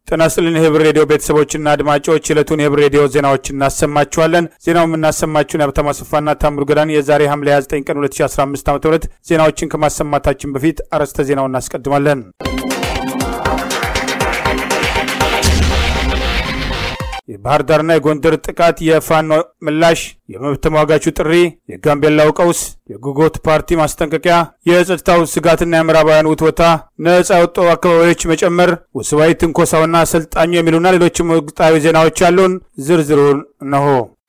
ጤና ይስጥልን የህብር ሬዲዮ ቤተሰቦችና አድማጮች የዕለቱን የህብር ሬዲዮ ዜናዎች እናሰማችኋለን። ዜናው የምናሰማችሁን የሀብታሙ አሰፋና ታምሩ ገዳን የዛሬ ሐምሌ 29 ቀን 2015 ዓ ም ዜናዎችን ከማሰማታችን በፊት አርዕስተ ዜናው እናስቀድማለን። የባህር ዳርና የጎንደር ጥቃት፣ የፋኖ ምላሽ፣ የመብት ተሟጋቹ ጥሪ፣ የጋምቤላው ቀውስ፣ የጉጎት ፓርቲ ማስጠንቀቂያ፣ የጸጥታው ስጋትና የምዕራባውያን ውትወታ፣ ነጻ የወጡ አካባቢዎች መጨመር፣ ውስባዊ ትንኮሳውና አሰልጣኙ የሚሉና ሌሎችም ወቅታዊ ዜናዎች ያሉን ዝርዝሩን እነሆ።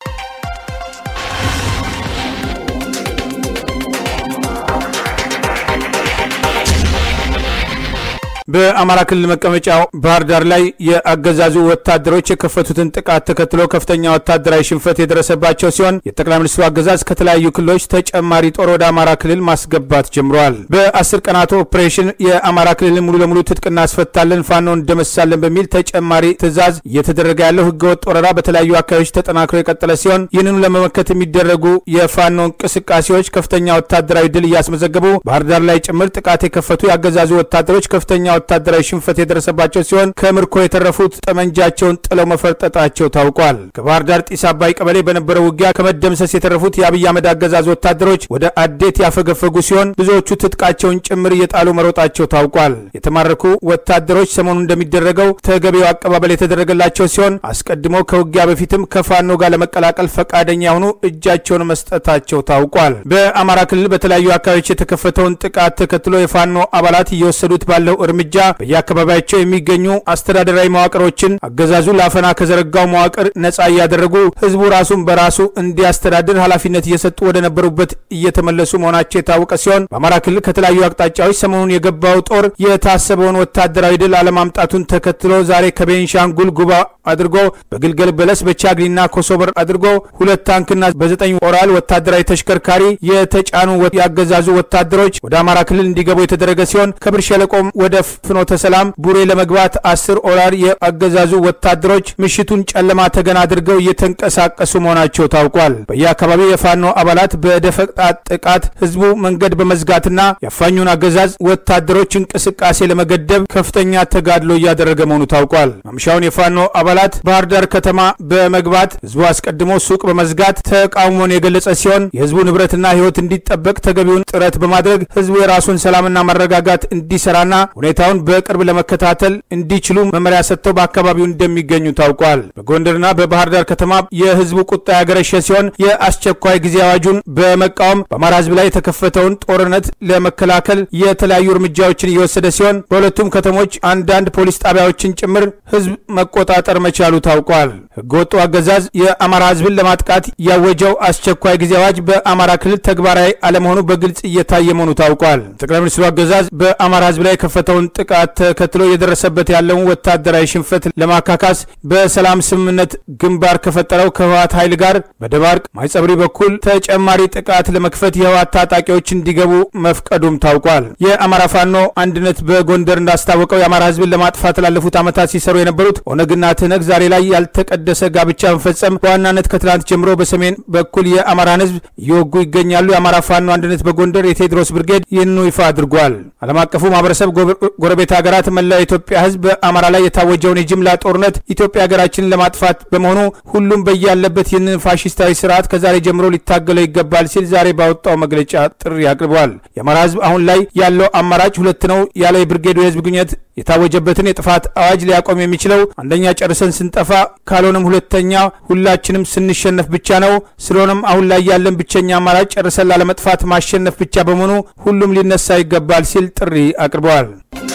በአማራ ክልል መቀመጫ ባህር ዳር ላይ የአገዛዙ ወታደሮች የከፈቱትን ጥቃት ተከትሎ ከፍተኛ ወታደራዊ ሽንፈት የደረሰባቸው ሲሆን የጠቅላይ ሚኒስትሩ አገዛዝ ከተለያዩ ክልሎች ተጨማሪ ጦር ወደ አማራ ክልል ማስገባት ጀምረዋል። በአስር ቀናት ኦፕሬሽን የአማራ ክልልን ሙሉ ለሙሉ ትጥቅ እናስፈታለን፣ ፋኖን እንደመሳለን በሚል ተጨማሪ ትዕዛዝ እየተደረገ ያለው ህገወጥ ወረራ በተለያዩ አካባቢዎች ተጠናክሮ የቀጠለ ሲሆን ይህንኑ ለመመከት የሚደረጉ የፋኖ እንቅስቃሴዎች ከፍተኛ ወታደራዊ ድል እያስመዘገቡ ባህር ዳር ላይ ጭምር ጥቃት የከፈቱ የአገዛዙ ወታደሮች ከፍተኛ ወታደራዊ ሽንፈት የደረሰባቸው ሲሆን ከምርኮ የተረፉት ጠመንጃቸውን ጥለው መፈርጠጣቸው ታውቋል። ከባህር ዳር ጢስ አባይ ቀበሌ በነበረው ውጊያ ከመደምሰስ የተረፉት የአብይ አህመድ አገዛዝ ወታደሮች ወደ አዴት ያፈገፈጉ ሲሆን ብዙዎቹ ትጥቃቸውን ጭምር እየጣሉ መሮጣቸው ታውቋል። የተማረኩ ወታደሮች ሰሞኑን እንደሚደረገው ተገቢው አቀባበል የተደረገላቸው ሲሆን አስቀድሞ ከውጊያ በፊትም ከፋኖ ጋር ለመቀላቀል ፈቃደኛ የሆኑ እጃቸውን መስጠታቸው ታውቋል። በአማራ ክልል በተለያዩ አካባቢዎች የተከፈተውን ጥቃት ተከትሎ የፋኖ አባላት እየወሰዱት ባለው እርምጃ በየአካባቢያቸው የሚገኙ አስተዳደራዊ መዋቅሮችን አገዛዙ ለአፈና ከዘረጋው መዋቅር ነጻ እያደረጉ ህዝቡ ራሱን በራሱ እንዲያስተዳድር ኃላፊነት እየሰጡ ወደ ነበሩበት እየተመለሱ መሆናቸው የታወቀ ሲሆን በአማራ ክልል ከተለያዩ አቅጣጫዎች ሰሞኑን የገባው ጦር የታሰበውን ወታደራዊ ድል አለማምጣቱን ተከትሎ ዛሬ ከቤንሻንጉል ጉባ አድርጎ በግልገል በለስ በቻግኒና ኮሶበር አድርጎ ሁለት ታንክና በዘጠኝ ኦራል ወታደራዊ ተሽከርካሪ የተጫኑ ያገዛዙ ወታደሮች ወደ አማራ ክልል እንዲገቡ የተደረገ ሲሆን ከብር ሸለቆም ወደ ፍኖተ ሰላም ቡሬ ለመግባት አስር ኦራል የአገዛዙ ወታደሮች ምሽቱን ጨለማ ተገን አድርገው እየተንቀሳቀሱ መሆናቸው ታውቋል። በየአካባቢው የፋኖ አባላት በደፈጣ ጥቃት ህዝቡ መንገድ በመዝጋትና የአፋኙን አገዛዝ ወታደሮች እንቅስቃሴ ለመገደብ ከፍተኛ ተጋድሎ እያደረገ መሆኑ ታውቋል። ማምሻውን የፋኖ አባላት ባህር ዳር ከተማ በመግባት ህዝቡ አስቀድሞ ሱቅ በመዝጋት ተቃውሞን የገለጸ ሲሆን የህዝቡ ንብረትና ህይወት እንዲጠበቅ ተገቢውን ጥረት በማድረግ ህዝቡ የራሱን ሰላምና መረጋጋት እንዲሰራና ሁኔታውን በቅርብ ለመከታተል እንዲችሉ መመሪያ ሰጥተው በአካባቢው እንደሚገኙ ታውቋል። በጎንደርና በባህር ዳር ከተማ የህዝቡ ቁጣ ያገረሸ ሲሆን የአስቸኳይ ጊዜ አዋጁን በመቃወም በአማራ ህዝብ ላይ የተከፈተውን ጦርነት ለመከላከል የተለያዩ እርምጃዎችን እየወሰደ ሲሆን በሁለቱም ከተሞች አንዳንድ ፖሊስ ጣቢያዎችን ጭምር ህዝብ መቆጣጠር መቻሉ ታውቋል። ህገወጡ አገዛዝ የአማራ ህዝብን ለማጥቃት ያወጀው አስቸኳይ ጊዜ አዋጅ በአማራ ክልል ተግባራዊ አለመሆኑ በግልጽ እየታየ መሆኑ ታውቋል። ጠቅላይ ሚኒስትሩ አገዛዝ በአማራ ህዝብ ላይ የከፈተውን ጥቃት ተከትሎ የደረሰበት ያለውን ወታደራዊ ሽንፈት ለማካካስ በሰላም ስምምነት ግንባር ከፈጠረው ከህወሓት ኃይል ጋር በደባርቅ ማይጸብሪ በኩል ተጨማሪ ጥቃት ለመክፈት የህወሓት ታጣቂዎች እንዲገቡ መፍቀዱም ታውቋል። የአማራ ፋኖ አንድነት በጎንደር እንዳስታወቀው የአማራ ህዝብን ለማጥፋት ላለፉት ዓመታት ሲሰሩ የነበሩት ኦነግና ትህነግ ዛሬ ላይ ያልተቀደሰ ጋብቻ መፈጸም በዋናነት ከትላንት ጀምሮ በሰሜን በኩል የአማራን ህዝብ እየወጉ ይገኛሉ። የአማራ ፋኖ አንድነት በጎንደር የቴዎድሮስ ብርጌድ ይህንኑ ይፋ አድርጓል። ዓለም አቀፉ ማህበረሰብ ጎረቤት ሀገራት መላው የኢትዮጵያ ህዝብ በአማራ ላይ የታወጀውን የጅምላ ጦርነት ኢትዮጵያ ሀገራችንን ለማጥፋት በመሆኑ ሁሉም በያለበት ይህንን ፋሽስታዊ ስርዓት ከዛሬ ጀምሮ ሊታገለው ይገባል ሲል ዛሬ ባወጣው መግለጫ ጥሪ አቅርበዋል። የአማራ ህዝብ አሁን ላይ ያለው አማራጭ ሁለት ነው ያለው የብርጌዱ የህዝብ ግንኙነት የታወጀበትን የጥፋት አዋጅ ሊያቆም የሚችለው አንደኛ ጨርሰን ስንጠፋ፣ ካልሆነም ሁለተኛ ሁላችንም ስንሸነፍ ብቻ ነው። ስለሆነም አሁን ላይ ያለን ብቸኛ አማራጭ ጨርሰን ላለመጥፋት ማሸነፍ ብቻ በመሆኑ ሁሉም ሊነሳ ይገባል ሲል ጥሪ አቅርበዋል።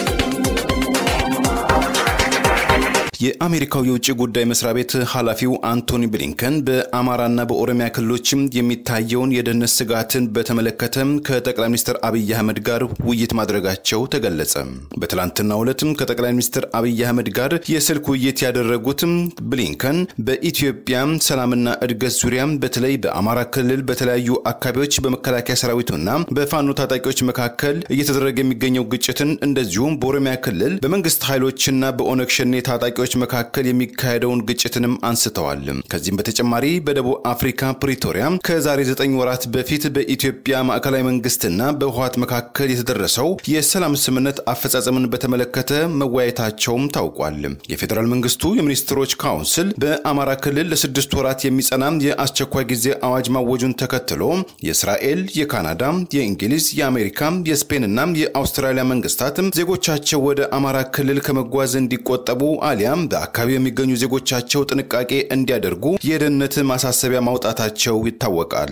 የአሜሪካው የውጭ ጉዳይ መስሪያ ቤት ኃላፊው አንቶኒ ብሊንከን በአማራና በኦሮሚያ ክልሎችም የሚታየውን የደህንነት ስጋትን በተመለከተ ከጠቅላይ ሚኒስትር አብይ አህመድ ጋር ውይይት ማድረጋቸው ተገለጸ። በትላንትናው ዕለትም ከጠቅላይ ሚኒስትር አብይ አህመድ ጋር የስልክ ውይይት ያደረጉት ብሊንከን በኢትዮጵያ ሰላምና እድገት ዙሪያ በተለይ በአማራ ክልል በተለያዩ አካባቢዎች በመከላከያ ሰራዊቱና በፋኖ ታጣቂዎች መካከል እየተደረገ የሚገኘው ግጭትን እንደዚሁም በኦሮሚያ ክልል በመንግስት ኃይሎችና በኦነግ ሸኔ ታጣቂዎች ታጣቂዎች መካከል የሚካሄደውን ግጭትንም አንስተዋል። ከዚህም በተጨማሪ በደቡብ አፍሪካ ፕሪቶሪያ ከዛሬ ዘጠኝ ወራት በፊት በኢትዮጵያ ማዕከላዊ መንግስትና በህወሓት መካከል የተደረሰው የሰላም ስምምነት አፈጻጸምን በተመለከተ መወያየታቸውም ታውቋል። የፌዴራል መንግስቱ የሚኒስትሮች ካውንስል በአማራ ክልል ለስድስት ወራት የሚጸና የአስቸኳይ ጊዜ አዋጅ ማወጁን ተከትሎ የእስራኤል፣ የካናዳ፣ የእንግሊዝ፣ የአሜሪካ፣ የስፔንና የአውስትራሊያ መንግስታት ዜጎቻቸው ወደ አማራ ክልል ከመጓዝ እንዲቆጠቡ አሊያም በአካባቢው የሚገኙ ዜጎቻቸው ጥንቃቄ እንዲያደርጉ የደህንነት ማሳሰቢያ ማውጣታቸው ይታወቃል።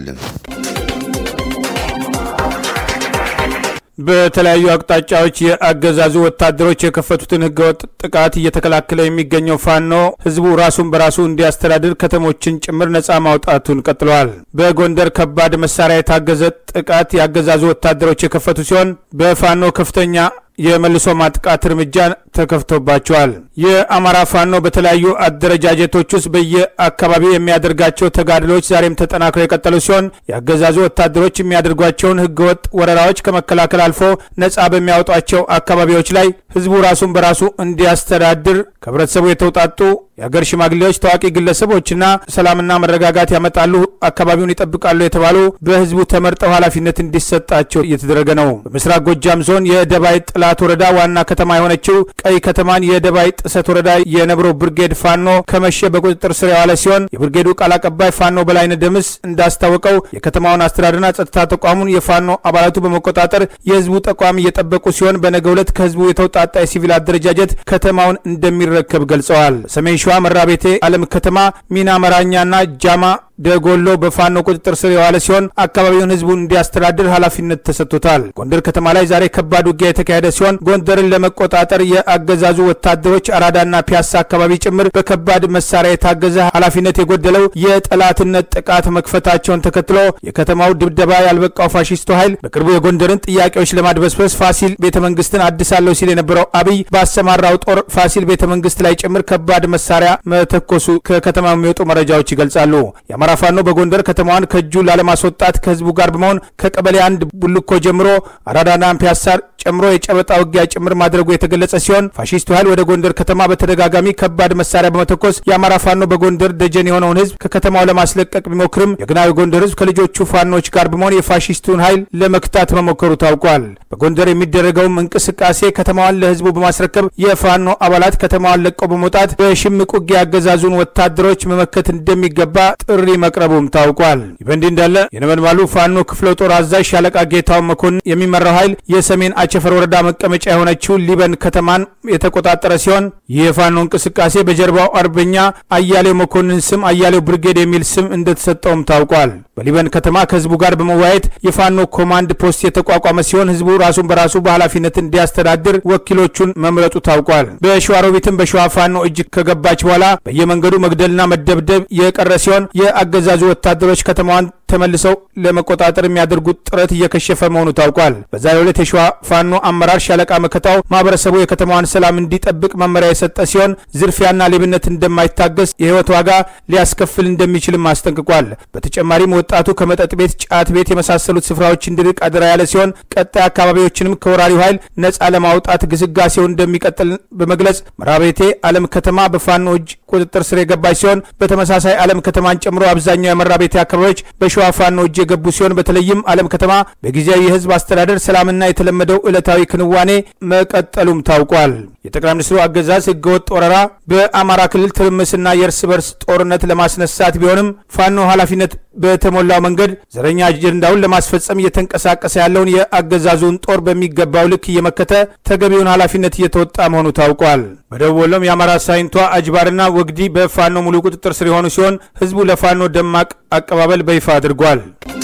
በተለያዩ አቅጣጫዎች የአገዛዙ ወታደሮች የከፈቱትን ህገወጥ ጥቃት እየተከላከለ የሚገኘው ፋኖ ህዝቡ ራሱን በራሱ እንዲያስተዳድር ከተሞችን ጭምር ነጻ ማውጣቱን ቀጥለዋል። በጎንደር ከባድ መሳሪያ የታገዘ ጥቃት የአገዛዙ ወታደሮች የከፈቱ ሲሆን በፋኖ ከፍተኛ የመልሶ ማጥቃት እርምጃ ተከፍቶባቸዋል። የአማራ ፋኖ በተለያዩ አደረጃጀቶች ውስጥ በየአካባቢው የሚያደርጋቸው ተጋድሎች ዛሬም ተጠናክረው የቀጠሉ ሲሆን የአገዛዙ ወታደሮች የሚያደርጓቸውን ህገወጥ ወረራዎች ከመከላከል አልፎ ነጻ በሚያወጧቸው አካባቢዎች ላይ ህዝቡ ራሱን በራሱ እንዲያስተዳድር ከህብረተሰቡ የተውጣጡ የአገር ሽማግሌዎች፣ ታዋቂ ግለሰቦችና ሰላምና መረጋጋት ያመጣሉ፣ አካባቢውን ይጠብቃሉ የተባሉ በህዝቡ ተመርጠው ኃላፊነት እንዲሰጣቸው እየተደረገ ነው። በምስራቅ ጎጃም ዞን የደባይ ጥላት ወረዳ ዋና ከተማ የሆነችው ቀይ ከተማን የደባይ ጥሰት ወረዳ የነብሮ ብርጌድ ፋኖ ከመሸ በቁጥጥር ስር የዋለ ሲሆን የብርጌዱ ቃል አቀባይ ፋኖ በላይነ ደምስ እንዳስታወቀው የከተማውን አስተዳደርና ጸጥታ ተቋሙን የፋኖ አባላቱ በመቆጣጠር የህዝቡ ተቋም እየጠበቁ ሲሆን በነገ ዕለት ከህዝቡ የተውጣጣ የሲቪል አደረጃጀት ከተማውን እንደሚረከብ ገልጸዋል። ሰሜን ሸዋ መራቤቴ አለም ከተማ ሚና መራኛና ጃማ ደጎሎ በፋኖ ቁጥጥር ስር የዋለ ሲሆን አካባቢውን ህዝቡን እንዲያስተዳድር ኃላፊነት ተሰጥቶታል። ጎንደር ከተማ ላይ ዛሬ ከባድ ውጊያ የተካሄደ ሲሆን ጎንደርን ለመቆጣጠር የአገዛዙ ወታደሮች አራዳና ፒያሳ አካባቢ ጭምር በከባድ መሳሪያ የታገዘ ኃላፊነት የጎደለው የጠላትነት ጥቃት መክፈታቸውን ተከትሎ የከተማው ድብደባ ያልበቃው ፋሺስቱ ኃይል በቅርቡ የጎንደርን ጥያቄዎች ለማድበስበስ ፋሲል ቤተ መንግስትን አድሳለሁ ሲል የነበረው አብይ ባሰማራው ጦር ፋሲል ቤተ መንግስት ላይ ጭምር ከባድ መሳሪያ መተኮሱ ከከተማ የሚወጡ መረጃዎች ይገልጻሉ። የአማራ ፋኖ በጎንደር ከተማዋን ከእጁ ላለማስወጣት ከህዝቡ ጋር በመሆን ከቀበሌ አንድ ቡልኮ ጀምሮ አራዳና ፒያሳ ጨምሮ የጨበጣ ውጊያ ጭምር ማድረጉ የተገለጸ ሲሆን ፋሺስቱ ኃይል ወደ ጎንደር ከተማ በተደጋጋሚ ከባድ መሳሪያ በመተኮስ የአማራ ፋኖ በጎንደር ደጀን የሆነውን ህዝብ ከከተማው ለማስለቀቅ ቢሞክርም የግናዊ ጎንደር ህዝብ ከልጆቹ ፋኖች ጋር በመሆን የፋሺስቱን ኃይል ለመክታት መሞከሩ ታውቋል። በጎንደር የሚደረገውም እንቅስቃሴ ከተማዋን ለህዝቡ በማስረከብ የፋኖ አባላት ከተማዋን ለቀው በመውጣት በሽምቅ ውጊያ ያገዛዙን ወታደሮች መመከት እንደሚገባ ጥሪ መቅረቡም ታውቋል። ይህ በእንዲህ እንዳለ የነበልባሉ ፋኖ ክፍለ ጦር አዛዥ ሻለቃ ጌታውን መኮንን የሚመራው ኃይል የሰሜን አቸፈር ወረዳ መቀመጫ የሆነችው ሊበን ከተማን የተቆጣጠረ ሲሆን ይህ የፋኖ እንቅስቃሴ በጀርባው አርበኛ አያሌው መኮንን ስም አያሌው ብርጌድ የሚል ስም እንደተሰጠውም ታውቋል። በሊበን ከተማ ከህዝቡ ጋር በመወያየት የፋኖ ኮማንድ ፖስት የተቋቋመ ሲሆን ህዝቡ ራሱን በራሱ በኃላፊነት እንዲያስተዳድር ወኪሎቹን መምረጡ ታውቋል። በሸዋሮቢትም በሸዋ ፋኖ እጅ ከገባች በኋላ በየመንገዱ መግደልና መደብደብ የቀረ ሲሆን የአገዛዙ ወታደሮች ከተማዋን ተመልሰው ለመቆጣጠር የሚያደርጉት ጥረት እየከሸፈ መሆኑ ታውቋል። በዛሬው ዕለት የሸዋ ፋኖ አመራር ሻለቃ መከታው ማህበረሰቡ የከተማዋን ሰላም እንዲጠብቅ መመሪያ የሰጠ ሲሆን ዝርፊያና ሌብነት እንደማይታገስ የህይወት ዋጋ ሊያስከፍል እንደሚችልም አስጠንቅቋል። በተጨማሪም ወጣቱ ከመጠጥ ቤት፣ ጫት ቤት የመሳሰሉት ስፍራዎች እንዲርቅ አደራ ያለ ሲሆን ቀጣይ አካባቢዎችንም ከወራሪው ኃይል ነጻ ለማውጣት ግስጋሴውን እንደሚቀጥል በመግለጽ መራቤቴ አለም ከተማ በፋኖ እጅ ቁጥጥር ስር የገባች ሲሆን በተመሳሳይ አለም ከተማን ጨምሮ አብዛኛው የመራቤቴ አካባቢዎች በሸዋ ፋኖ እጅ የገቡ ሲሆን በተለይም አለም ከተማ በጊዜያዊ የህዝብ አስተዳደር ሰላምና የተለመደው ዕለታዊ ክንዋኔ መቀጠሉም ታውቋል። የጠቅላይ ሚኒስትሩ አገዛዝ ህገወጥ ወረራ በአማራ ክልል ትርምስና የእርስ በርስ ጦርነት ለማስነሳት ቢሆንም ፋኖ ኃላፊነት በተሞላው መንገድ ዘረኛ አጀንዳውን ለማስፈጸም እየተንቀሳቀሰ ያለውን የአገዛዙን ጦር በሚገባው ልክ እየመከተ ተገቢውን ኃላፊነት እየተወጣ መሆኑ ታውቋል። በደቡብ ወሎም የአማራ ሳይንቷ አጅባርና ወግዲ በፋኖ ሙሉ ቁጥጥር ስር የሆኑ ሲሆን ህዝቡ ለፋኖ ደማቅ አቀባበል በይፋ አድርጓል።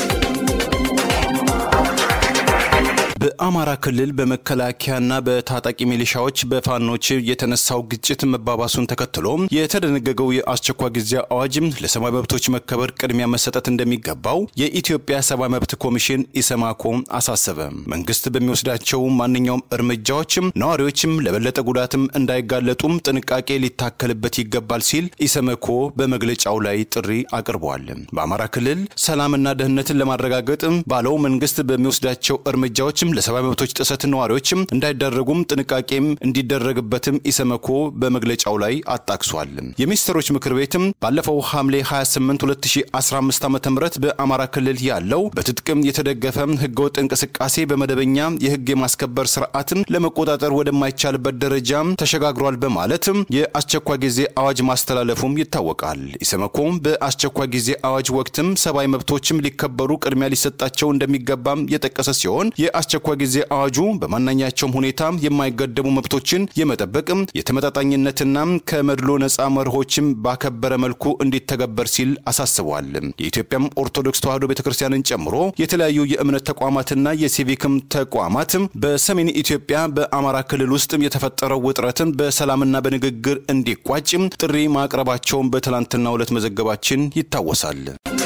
በአማራ ክልል በመከላከያና በታጣቂ ሚሊሻዎች በፋኖች የተነሳው ግጭት መባባሱን ተከትሎ የተደነገገው የአስቸኳይ ጊዜ አዋጅ ለሰብአዊ መብቶች መከበር ቅድሚያ መሰጠት እንደሚገባው የኢትዮጵያ ሰብአዊ መብት ኮሚሽን ኢሰማኮ አሳሰበ። መንግስት በሚወስዳቸው ማንኛውም እርምጃዎችም ነዋሪዎችም ለበለጠ ጉዳትም እንዳይጋለጡም ጥንቃቄ ሊታከልበት ይገባል ሲል ኢሰመኮ በመግለጫው ላይ ጥሪ አቅርቧል። በአማራ ክልል ሰላምና ደህንነትን ለማረጋገጥ ባለው መንግስት በሚወስዳቸው እርምጃዎችም ለሰብአዊ መብቶች ጥሰት ነዋሪዎችም እንዳይዳረጉም ጥንቃቄም እንዲደረግበትም ኢሰመኮ በመግለጫው ላይ አጣቅሷል። የሚኒስትሮች ምክር ቤትም ባለፈው ሐምሌ 28 2015 ዓ ም በአማራ ክልል ያለው በትጥቅም የተደገፈ ህገወጥ እንቅስቃሴ በመደበኛ የህግ የማስከበር ስርዓትም ለመቆጣጠር ወደማይቻልበት ደረጃ ተሸጋግሯል በማለት የአስቸኳይ ጊዜ አዋጅ ማስተላለፉም ይታወቃል። ኢሰመኮም በአስቸኳይ ጊዜ አዋጅ ወቅትም ሰብአዊ መብቶችም ሊከበሩ ቅድሚያ ሊሰጣቸው እንደሚገባም የጠቀሰ ሲሆን የአስቸኳይ ጊዜ አዋጁ በማናኛቸውም ሁኔታ የማይገደቡ መብቶችን የመጠበቅም የተመጣጣኝነትና ከመድሎ ነፃ መርሆችም ባከበረ መልኩ እንዲተገበር ሲል አሳስቧል። የኢትዮጵያም ኦርቶዶክስ ተዋሕዶ ቤተክርስቲያንን ጨምሮ የተለያዩ የእምነት ተቋማትና የሲቪክም ተቋማት በሰሜን ኢትዮጵያ በአማራ ክልል ውስጥ የተፈጠረው ውጥረትን በሰላምና በንግግር እንዲቋጭ ጥሪ ማቅረባቸውን በትላንትናው ዕለት መዘገባችን ይታወሳል።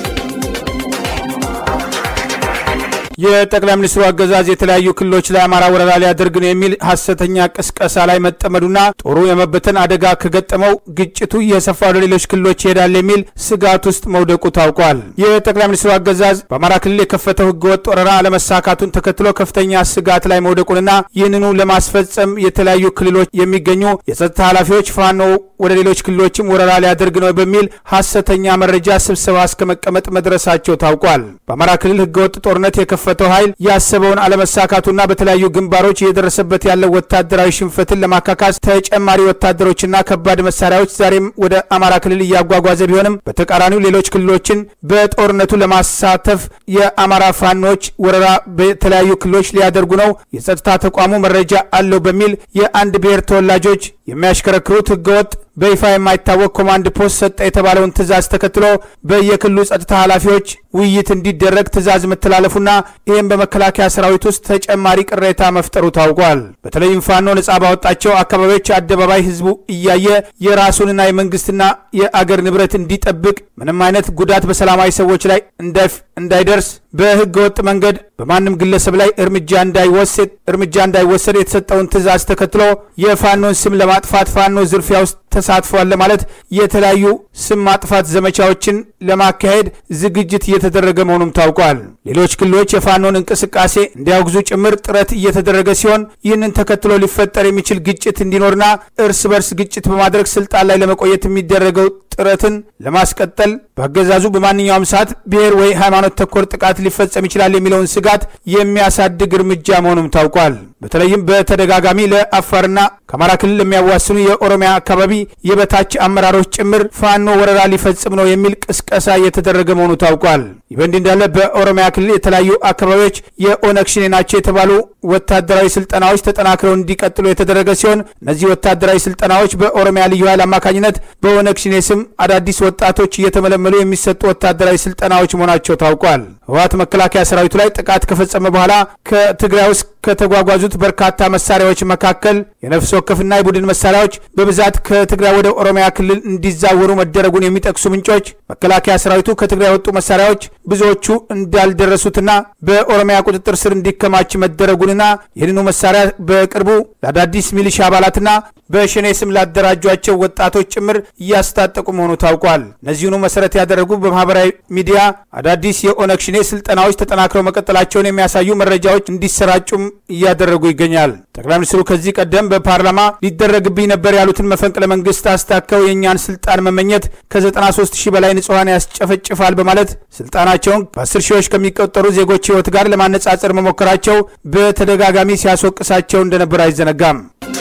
የጠቅላይ ሚኒስትሩ አገዛዝ የተለያዩ ክልሎች ላይ አማራ ወረራ ሊያደርግ ነው የሚል ሐሰተኛ ቅስቀሳ ላይ መጠመዱና ጦሩ የመበተን አደጋ ከገጠመው ግጭቱ እየሰፋ ወደ ሌሎች ክልሎች ይሄዳል የሚል ስጋት ውስጥ መውደቁ ታውቋል። የጠቅላይ ሚኒስትሩ አገዛዝ በአማራ ክልል የከፈተው ህገወጥ ወረራ አለመሳካቱን ተከትሎ ከፍተኛ ስጋት ላይ መውደቁንና ይህንኑ ለማስፈጸም የተለያዩ ክልሎች የሚገኙ የጸጥታ ኃላፊዎች ፋኖ ወደ ሌሎች ክልሎችም ወረራ ሊያደርግ ነው በሚል ሐሰተኛ መረጃ ስብሰባ እስከ መቀመጥ መድረሳቸው ታውቋል። በአማራ ክልል ህገወጥ ጦርነት የከፈተው ኃይል ያሰበውን አለመሳካቱና በተለያዩ ግንባሮች እየደረሰበት ያለው ወታደራዊ ሽንፈትን ለማካካስ ተጨማሪ ወታደሮችና ከባድ መሳሪያዎች ዛሬም ወደ አማራ ክልል እያጓጓዘ ቢሆንም በተቃራኒው ሌሎች ክልሎችን በጦርነቱ ለማሳተፍ የአማራ ፋኖች ወረራ በተለያዩ ክልሎች ሊያደርጉ ነው፣ የጸጥታ ተቋሙ መረጃ አለው በሚል የአንድ ብሔር ተወላጆች የሚያሽከረክሩት ህገወጥ በይፋ የማይታወቅ ኮማንድ ፖስት ሰጠ የተባለውን ትዕዛዝ ተከትሎ በየክልሉ ጸጥታ ኃላፊዎች ውይይት እንዲደረግ ትዕዛዝ መተላለፉና ይህም በመከላከያ ሰራዊት ውስጥ ተጨማሪ ቅሬታ መፍጠሩ ታውቋል። በተለይም ፋኖ ነጻ ባወጣቸው አካባቢዎች አደባባይ ህዝቡ እያየ የራሱንና የመንግስትና የአገር ንብረት እንዲጠብቅ ምንም አይነት ጉዳት በሰላማዊ ሰዎች ላይ እንዳይደርስ በህገ ወጥ መንገድ በማንም ግለሰብ ላይ እርምጃ እንዳይወሰድ እርምጃ እንዳይወሰድ የተሰጠውን ትዕዛዝ ተከትሎ የፋኖን ስም ለማጥፋት ፋኖ ዝርፊያ ውስጥ ተሳትፏል ለማለት የተለያዩ ስም ማጥፋት ዘመቻዎችን ለማካሄድ ዝግጅት እየተደረገ መሆኑም ታውቋል። ሌሎች ክልሎች የፋኖን እንቅስቃሴ እንዲያወግዙ ጭምር ጥረት እየተደረገ ሲሆን ይህንን ተከትሎ ሊፈጠር የሚችል ግጭት እንዲኖርና እርስ በርስ ግጭት በማድረግ ስልጣን ላይ ለመቆየት የሚደረገው ጥረትን ለማስቀጠል በአገዛዙ በማንኛውም ሰዓት ብሔር ወይ ሃይማኖት ተኮር ጥቃት ሊፈጸም ይችላል የሚለውን ስጋት የሚያሳድግ እርምጃ መሆኑም ታውቋል። በተለይም በተደጋጋሚ ለአፋርና ከአማራ ክልል የሚያዋስኑ የኦሮሚያ አካባቢ የበታች አመራሮች ጭምር ፋኖ ወረራ ሊፈጽም ነው የሚል ቅስቀሳ እየተደረገ መሆኑ ታውቋል። ይህ በእንዲህ እንዳለ በኦሮሚያ ክልል የተለያዩ አካባቢዎች የኦነግ ሸኔ ናቸው የተባሉ ወታደራዊ ስልጠናዎች ተጠናክረው እንዲቀጥሉ የተደረገ ሲሆን እነዚህ ወታደራዊ ስልጠናዎች በኦሮሚያ ልዩ ኃይል አማካኝነት በኦነግ ሸኔ ስም አዳዲስ ወጣቶች እየተመለመሉ የሚሰጡ ወታደራዊ ስልጠናዎች መሆናቸው ታውቋል። ህወሓት መከላከያ ሰራዊቱ ላይ ጥቃት ከፈጸመ በኋላ ከትግራይ ውስጥ ከተጓጓዙት በርካታ መሳሪያዎች መካከል የነፍስ ወከፍና የቡድን መሳሪያዎች በብዛት ከትግራይ ወደ ኦሮሚያ ክልል እንዲዛወሩ መደረጉን የሚጠቅሱ ምንጮች መከላከያ ሰራዊቱ ከትግራይ የወጡ መሳሪያዎች ብዙዎቹ እንዳልደረሱትና በኦሮሚያ ቁጥጥር ስር እንዲከማች መደረጉንና ይህንኑ መሳሪያ በቅርቡ ለአዳዲስ ሚሊሻ አባላትና በሸኔ ስም ላደራጇቸው ወጣቶች ጭምር እያስታጠቁ መሆኑ ታውቋል። እነዚሁኑ መሰረት ያደረጉ በማህበራዊ ሚዲያ አዳዲስ የኦነግ ሸኔ ስልጠናዎች ተጠናክረው መቀጠላቸውን የሚያሳዩ መረጃዎች እንዲሰራጩም እያደረጉ ይገኛል። ጠቅላይ ሚኒስትሩ ከዚህ ቀደም በፓርላማ ሊደረግብኝ ነበር ያሉትን መፈንቅለ መንግስት አስታከው የእኛን ስልጣን መመኘት ከ93 ሺህ በላይ ንጹሐን ያስጨፈጭፋል በማለት ስልጣናቸውን በአስር ሺዎች ከሚቆጠሩ ዜጎች ህይወት ጋር ለማነጻጸር መሞከራቸው በተደጋጋሚ ሲያስወቅሳቸው እንደነበር አይዘነጋም።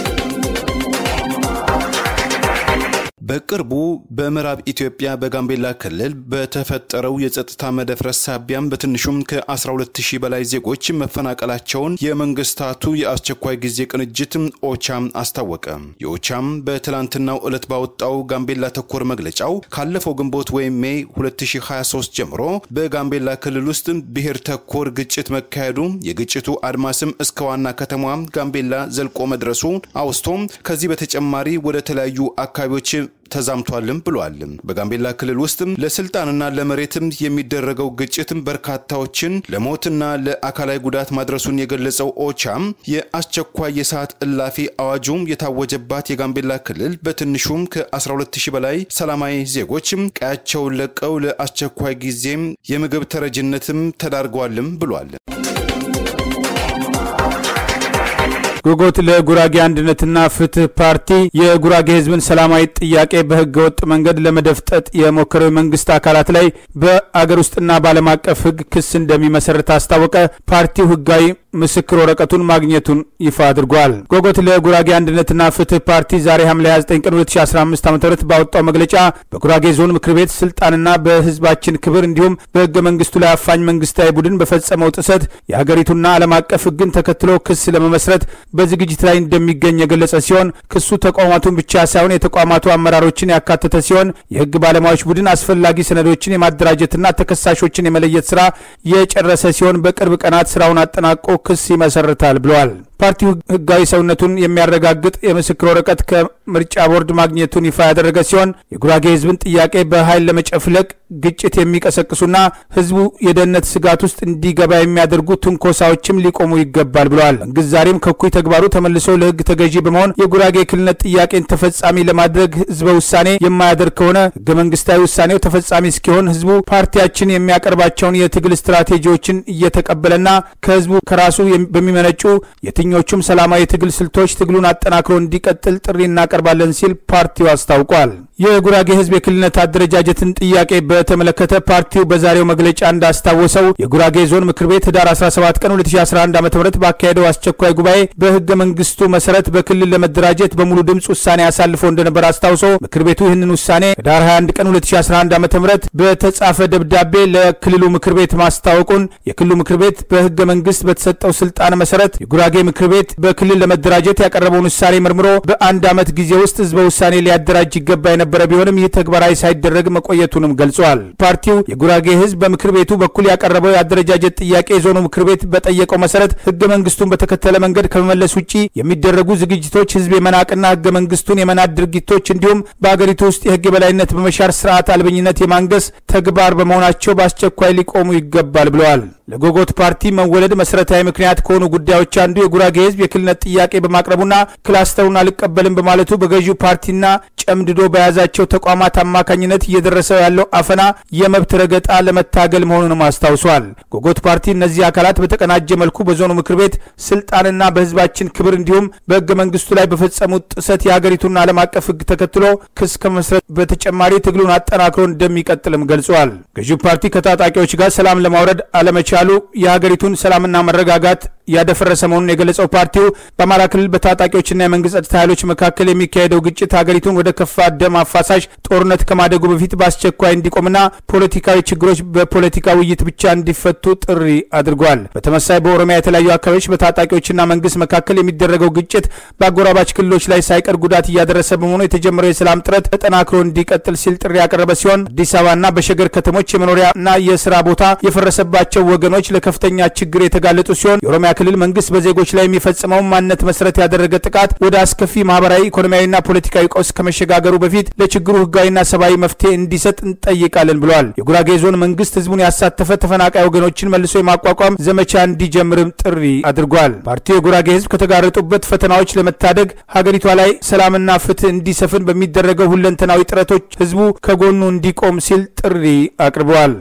በቅርቡ በምዕራብ ኢትዮጵያ በጋምቤላ ክልል በተፈጠረው የጸጥታ መደፍረስ ሳቢያም በትንሹም ከ12000 በላይ ዜጎች መፈናቀላቸውን የመንግስታቱ የአስቸኳይ ጊዜ ቅንጅት ኦቻም አስታወቀ። የኦቻም በትላንትናው ዕለት ባወጣው ጋምቤላ ተኮር መግለጫው ካለፈው ግንቦት ወይም ሜይ 2023 ጀምሮ በጋምቤላ ክልል ውስጥ ብሔር ተኮር ግጭት መካሄዱ የግጭቱ አድማስም እስከ ዋና ከተማ ጋምቤላ ዘልቆ መድረሱ አውስቶም ከዚህ በተጨማሪ ወደ ተለያዩ አካባቢዎች ተዛምቷልም ብሏል። በጋምቤላ ክልል ውስጥም ለስልጣንና ለመሬትም የሚደረገው ግጭትም በርካታዎችን ለሞትና ለአካላዊ ጉዳት ማድረሱን የገለጸው ኦቻም የአስቸኳይ የሰዓት እላፊ አዋጁም የታወጀባት የጋምቤላ ክልል በትንሹም ከ12000 በላይ ሰላማዊ ዜጎችም ቀያቸውን ለቀው ለአስቸኳይ ጊዜም የምግብ ተረጅነትም ተዳርገዋልም ብሏል። ጎጎት ለጉራጌ አንድነትና ፍትህ ፓርቲ የጉራጌ ህዝብን ሰላማዊ ጥያቄ በህገ ወጥ መንገድ ለመደፍጠጥ የሞከረው የመንግስት አካላት ላይ በአገር ውስጥና በዓለም አቀፍ ህግ ክስ እንደሚመሰርት አስታወቀ። ፓርቲው ህጋዊ ምስክር ወረቀቱን ማግኘቱን ይፋ አድርጓል። ጎጎት ለጉራጌ አንድነትና ፍትህ ፓርቲ ዛሬ ሐምሌ 29 ቀን 2015 ዓ ም ባወጣው መግለጫ በጉራጌ ዞን ምክር ቤት ስልጣንና በህዝባችን ክብር እንዲሁም በህገ መንግስቱ ላይ አፋኝ መንግስታዊ ቡድን በፈጸመው ጥሰት የሀገሪቱና ዓለም አቀፍ ህግን ተከትሎ ክስ ለመመስረት በዝግጅት ላይ እንደሚገኝ የገለጸ ሲሆን ክሱ ተቋማቱን ብቻ ሳይሆን የተቋማቱ አመራሮችን ያካተተ ሲሆን የህግ ባለሙያዎች ቡድን አስፈላጊ ሰነዶችን የማደራጀትና ተከሳሾችን የመለየት ስራ የጨረሰ ሲሆን በቅርብ ቀናት ስራውን አጠናቆ ክስ ይመሰርታል ብለዋል። ፓርቲው ህጋዊ ሰውነቱን የሚያረጋግጥ የምስክር ወረቀት ከምርጫ ቦርድ ማግኘቱን ይፋ ያደረገ ሲሆን የጉራጌ ህዝብን ጥያቄ በኃይል ለመጨፍለቅ ግጭት የሚቀሰቅሱና ህዝቡ የደህንነት ስጋት ውስጥ እንዲገባ የሚያደርጉ ትንኮሳዎችም ሊቆሙ ይገባል ብለዋል። መንግስት ዛሬም ከኩይ ተግባሩ ተመልሶ ለህግ ተገዢ በመሆን የጉራጌ ክልልነት ጥያቄን ተፈጻሚ ለማድረግ ህዝበ ውሳኔ የማያደርግ ከሆነ ህገ መንግስታዊ ውሳኔው ተፈጻሚ እስኪሆን ህዝቡ ፓርቲያችን የሚያቀርባቸውን የትግል ስትራቴጂዎችን እየተቀበለና ከህዝቡ ከራሱ በሚመነጩ የትኞቹም ሰላማዊ የትግል ስልቶች ትግሉን አጠናክሮ እንዲቀጥል ጥሪ እናቀርባለን ሲል ፓርቲው አስታውቋል። የጉራጌ ህዝብ የክልልነት አደረጃጀትን ጥያቄ በተመለከተ ፓርቲው በዛሬው መግለጫ እንዳስታወሰው የጉራጌ ዞን ምክር ቤት ህዳር 17 ቀን 2011 ዓ ም ባካሄደው አስቸኳይ ጉባኤ በህገ መንግስቱ መሰረት በክልል ለመደራጀት በሙሉ ድምፅ ውሳኔ አሳልፎ እንደነበር አስታውሶ ምክር ቤቱ ይህንን ውሳኔ ህዳር 21 ቀን 2011 ዓ ም በተጻፈ ደብዳቤ ለክልሉ ምክር ቤት ማስታወቁን የክልሉ ምክር ቤት በህገ መንግስት በተሰጠው ስልጣን መሰረት የጉራጌ ምክር ቤት በክልል ለመደራጀት ያቀረበውን ውሳኔ መርምሮ በአንድ ዓመት ጊዜ ውስጥ ህዝበ ውሳኔ ሊያደራጅ ይገባ የነበረ ቢሆንም ይህ ተግባራዊ ሳይደረግ መቆየቱንም ገልጿል። ፓርቲው የጉራጌ ህዝብ በምክር ቤቱ በኩል ያቀረበው የአደረጃጀት ጥያቄ የዞኑ ምክር ቤት በጠየቀው መሰረት ህገ መንግስቱን በተከተለ መንገድ ከመመለስ ውጭ የሚደረጉ ዝግጅቶች ህዝብ የመናቅና ህገ መንግስቱን የመናድ ድርጊቶች እንዲሁም በአገሪቱ ውስጥ የህግ የበላይነት በመሻር ስርዓት አልበኝነት የማንገስ ተግባር በመሆናቸው በአስቸኳይ ሊቆሙ ይገባል ብለዋል። ለጎጎት ፓርቲ መወለድ መሰረታዊ ምክንያት ከሆኑ ጉዳዮች አንዱ የጉራጌ ህዝብ የክልልነት ጥያቄ በማቅረቡና ክላስተሩን አልቀበልም በማለቱ በገዢው ፓርቲና ጨምድዶ በያዛቸው ተቋማት አማካኝነት እየደረሰ ያለው አፈና፣ የመብት ረገጣ ለመታገል መሆኑንም አስታውሷል። ጎጎት ፓርቲ እነዚህ አካላት በተቀናጀ መልኩ በዞኑ ምክር ቤት ስልጣንና በህዝባችን ክብር እንዲሁም በህገ መንግስቱ ላይ በፈጸሙት ጥሰት የሀገሪቱን ዓለም አቀፍ ህግ ተከትሎ ክስ ከመስረት በተጨማሪ ትግሉን አጠናክሮ እንደሚቀጥልም ገልጿል። ገዢው ፓርቲ ከታጣቂዎች ጋር ሰላም ለማውረድ አለመቻሉ የሀገሪቱን ሰላምና መረጋጋት ያደፈረሰ መሆኑን የገለጸው ፓርቲው በአማራ ክልል በታጣቂዎችና የመንግስት ጸጥታ ኃይሎች መካከል የሚካሄደው ግጭት ሀገሪቱን ወደ ከፋ ደም አፋሳሽ ጦርነት ከማደጉ በፊት በአስቸኳይ እንዲቆምና ፖለቲካዊ ችግሮች በፖለቲካ ውይይት ብቻ እንዲፈቱ ጥሪ አድርጓል። በተመሳይ በኦሮሚያ የተለያዩ አካባቢዎች በታጣቂዎችና መንግስት መካከል የሚደረገው ግጭት በአጎራባች ክልሎች ላይ ሳይቀር ጉዳት እያደረሰ በመሆኑ የተጀመረው የሰላም ጥረት ተጠናክሮ እንዲቀጥል ሲል ጥሪ ያቀረበ ሲሆን አዲስ አበባና በሸገር ከተሞች የመኖሪያና የስራ ቦታ የፈረሰባቸው ወገኖች ለከፍተኛ ችግር የተጋለጡ ሲሆን የኦሮሚያ ክልል መንግስት በዜጎች ላይ የሚፈጽመውን ማንነት መሰረት ያደረገ ጥቃት ወደ አስከፊ ማህበራዊ፣ ኢኮኖሚያዊና ፖለቲካዊ ቀውስ ከመሸጋገሩ በፊት ለችግሩ ህጋዊና ሰብአዊ መፍትሄ እንዲሰጥ እንጠይቃለን ብለዋል። የጉራጌ ዞን መንግስት ህዝቡን ያሳተፈ ተፈናቃይ ወገኖችን መልሶ የማቋቋም ዘመቻ እንዲጀምርም ጥሪ አድርጓል። ፓርቲው የጉራጌ ህዝብ ከተጋረጡበት ፈተናዎች ለመታደግ ሀገሪቷ ላይ ሰላምና ፍትህ እንዲሰፍን በሚደረገው ሁለንተናዊ ጥረቶች ህዝቡ ከጎኑ እንዲቆም ሲል ጥሪ አቅርበዋል።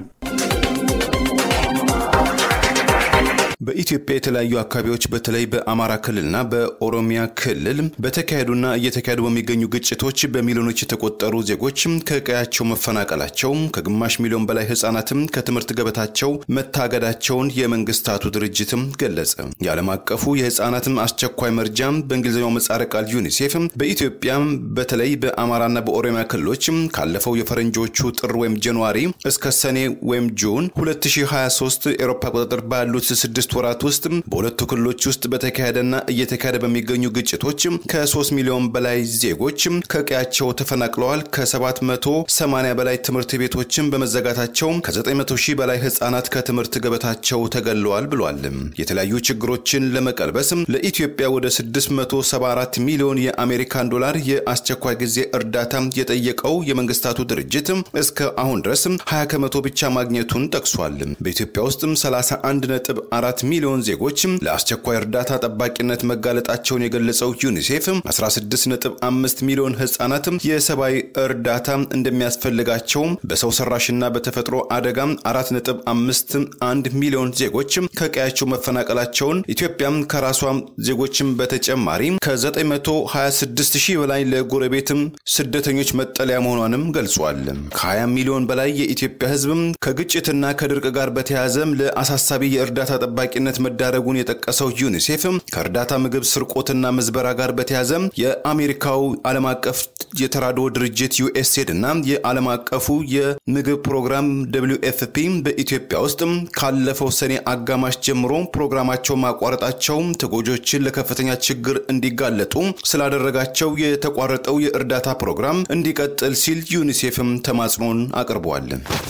በኢትዮጵያ የተለያዩ አካባቢዎች በተለይ በአማራ ክልልና በኦሮሚያ ክልል በተካሄዱና እየተካሄዱ በሚገኙ ግጭቶች በሚሊዮኖች የተቆጠሩ ዜጎች ከቀያቸው መፈናቀላቸው፣ ከግማሽ ሚሊዮን በላይ ህጻናትም ከትምህርት ገበታቸው መታገዳቸውን የመንግስታቱ ድርጅትም ገለጸ። የዓለም አቀፉ የህጻናትም አስቸኳይ መርጃም በእንግሊዝኛው ምህጻረ ቃል ዩኒሴፍ በኢትዮጵያ በተለይ በአማራና በኦሮሚያ ክልሎች ካለፈው የፈረንጆቹ ጥር ወይም ጃንዋሪ እስከ ሰኔ ወይም ጁን 2023 ኤሮፓ ቁጥጥር ባሉት ስድስት ወራት ውስጥ በሁለቱ ክልሎች ውስጥ በተካሄደና እየተካሄደ በሚገኙ ግጭቶች ከ3 ሚሊዮን በላይ ዜጎች ከቀያቸው ተፈናቅለዋል። ከ780 በላይ ትምህርት ቤቶችን በመዘጋታቸው ከ900 ሺህ በላይ ህጻናት ከትምህርት ገበታቸው ተገለዋል ብሏል። የተለያዩ ችግሮችን ለመቀልበስ ለኢትዮጵያ ወደ 674 ሚሊዮን የአሜሪካን ዶላር የአስቸኳይ ጊዜ እርዳታ የጠየቀው የመንግስታቱ ድርጅት እስከ አሁን ድረስ 20 ከመቶ ብቻ ማግኘቱን ጠቅሷል። በኢትዮጵያ ውስጥም 31 ነጥብ አራት ሚሊዮን ዜጎች ለአስቸኳይ እርዳታ ጠባቂነት መጋለጣቸውን የገለጸው ዩኒሴፍ 16.5 ሚሊዮን ህጻናት የሰብአዊ እርዳታ እንደሚያስፈልጋቸው በሰው ሰራሽና በተፈጥሮ አደጋ 4.51 ሚሊዮን ዜጎች ከቀያቸው መፈናቀላቸውን ኢትዮጵያም ከራሷ ዜጎችም በተጨማሪ ከ926 ሺህ በላይ ለጎረቤትም ስደተኞች መጠለያ መሆኗንም ገልጿል። ከ20 ሚሊዮን በላይ የኢትዮጵያ ህዝብ ከግጭትና ከድርቅ ጋር በተያያዘ ለአሳሳቢ የእርዳታ ጠባቂነት መዳረጉን የጠቀሰው ዩኒሴፍ ከእርዳታ ምግብ ስርቆትና ምዝበራ ጋር በተያያዘ የአሜሪካው ዓለም አቀፍ የተራድኦ ድርጅት ዩኤስኤድ እና የዓለም አቀፉ የምግብ ፕሮግራም ደብሊው ኤፍፒ በኢትዮጵያ ውስጥ ካለፈው ሰኔ አጋማሽ ጀምሮ ፕሮግራማቸው ማቋረጣቸው ተጎጆችን ለከፍተኛ ችግር እንዲጋለጡ ስላደረጋቸው የተቋረጠው የእርዳታ ፕሮግራም እንዲቀጥል ሲል ዩኒሴፍም ተማጽኖን አቅርቧል።